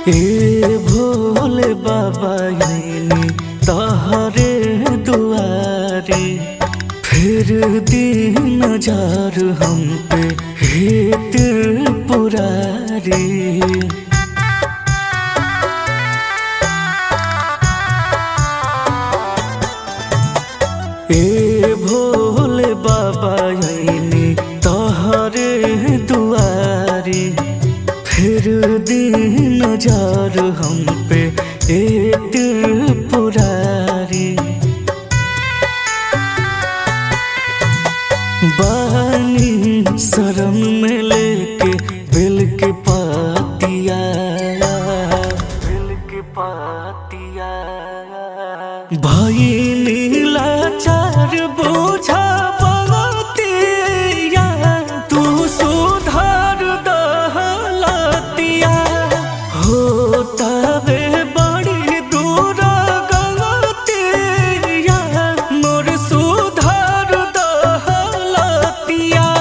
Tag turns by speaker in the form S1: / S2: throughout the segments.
S1: ए भोले बाबा आईनी तहरे दुआरे फिर दिन जार हम पे हे त्रिपुरारी ए भोले बाबा आईनी तहरे दुआरी फिर दिन जार हम पे ए त्रिपुरारी बानी शरण में लेके बिल के पातिया बिल के पातिया भाई नीला चार बोझा बलतिया तू सुधार दहलतिया हो तबे बड़ी दूर गलतिया मोर सुधार दहलतिया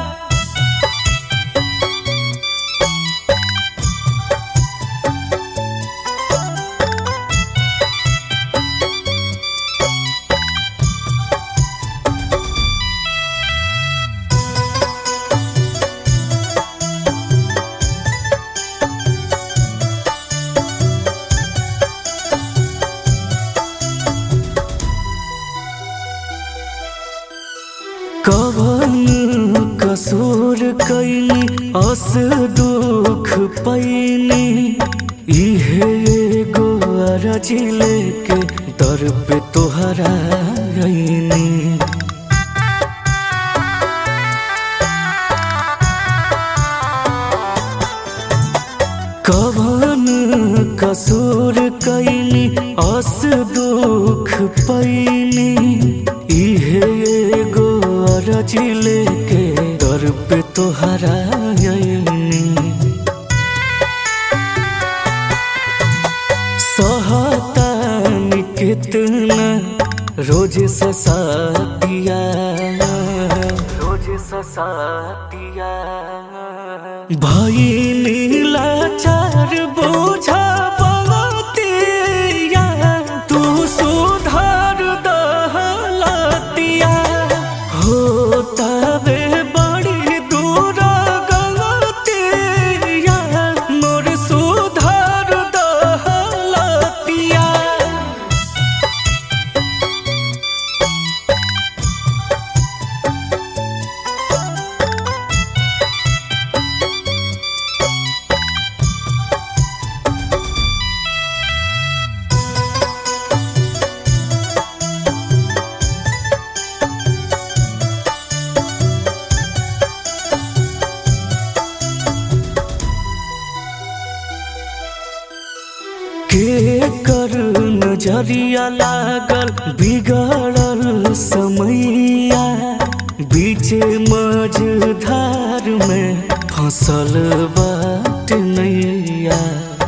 S1: कवन कसूर कैनी अस दुख पैनी इहे एगो अरजी लेके दर पे तोहरा आईनी कवन कसूर कैनी अस दुख पैनी इहे एगो अरजी लेके दर पे तोहरा आईनी सहतानी कितना रोज ससातिया रोज ससातिया भाई नीला चार बोझा बलतिया तू सुधार दहलतिया हो तबे बड़ी दूर गलतिया मोर सुधार दहलतिया के कर नजरिया लागल बिगड़ल समैया बीचे मझधार में फसल बाट नैया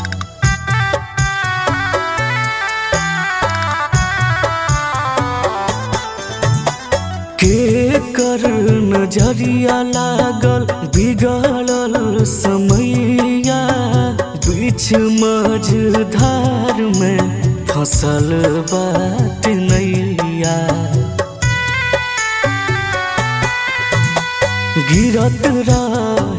S1: के कर नजरिया लागल बिगड़ल समैया बीच मझधार में फसल बाट नैया गिरत रह